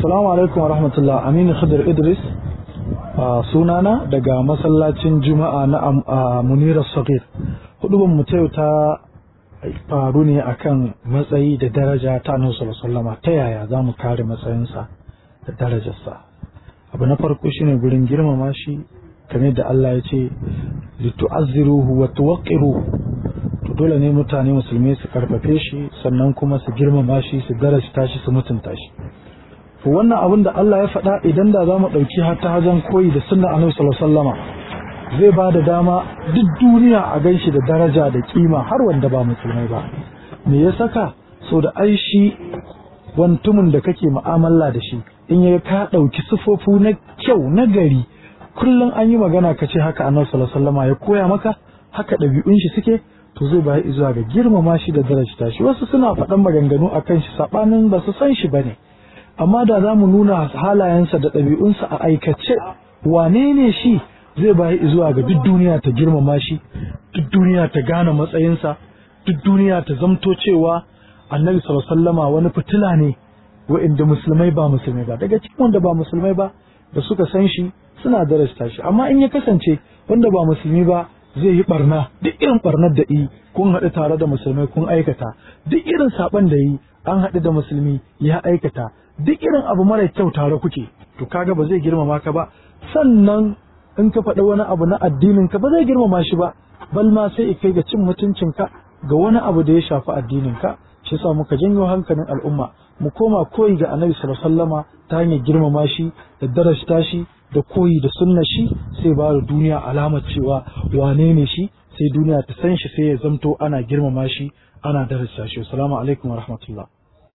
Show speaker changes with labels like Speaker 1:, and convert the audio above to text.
Speaker 1: Assalamu alaikum wa rahmatullah Aminu Khadir Idris a sunana daga masallacin Juma'a na Munira Sagir. Hudubar mu ta yau ta faru ne akan matsayi da daraja ta Annabi sallallahu ta yaya za mu kare matsayinsa da darajarsa. Abu na farko shine gurin girmama shi kamar da Allah ya ce litu'azziruhu wa tuwaqqiruhu to dole ne mutane musulmi su karfafe shi sannan kuma su girmama shi su darasta shi su mutunta shi to wannan abin da Allah ya faɗa idan da za mu ɗauki har ta hajan koyi da sunna annabi sallallahu zai ba da dama duk duniya a gan shi da daraja da kima har wanda ba musulmai ba me ya saka so da ai shi wantumin da kake mu'amala da shi in ya ka ɗauki sufofu na kyau na gari kullum an yi magana ka ce haka annabi sallallahu ya koya maka haka ɗabi'un shi suke to zai bayi zuwa ga girmama shi da darajta shi wasu suna faɗan maganganu akan shi saɓanin ba su san shi bane amma da za mu nuna halayensa da ɗabi'unsa a aikace wane ne shi zai bayi zuwa ga duk duniya ta girmama shi duk duniya ta gane matsayinsa duk duniya ta zamto cewa annabi sallama wani fitila ne wa'inda musulmai ba musulmai ba daga cikin wanda ba musulmai ba da suka san shi suna darasta shi amma in ya kasance wanda ba musulmi ba zai yi barna duk irin barnar da yi kun haɗu tare da musulmai kun aikata duk irin saɓan da yi an haɗu da musulmi ya aikata duk irin abu mara kyau tare kuke to kaga ba zai girmama ka ba sannan in ka faɗi wani abu na addinin ka ba zai girmama shi ba bal ma sai kai ga cin mutuncin ka ga wani abu da ya shafi addinin ka shi yasa muka janyo hankalin al'umma mu koma koyi ga annabi sallallahu alaihi wasallama ta hanyar girmama shi da darasta shi da koyi da sunnar shi sai ba da duniya alamar cewa wane ne shi sai duniya ta san shi sai ya zamto ana girmama shi ana darasta shi assalamu alaikum wa rahmatullah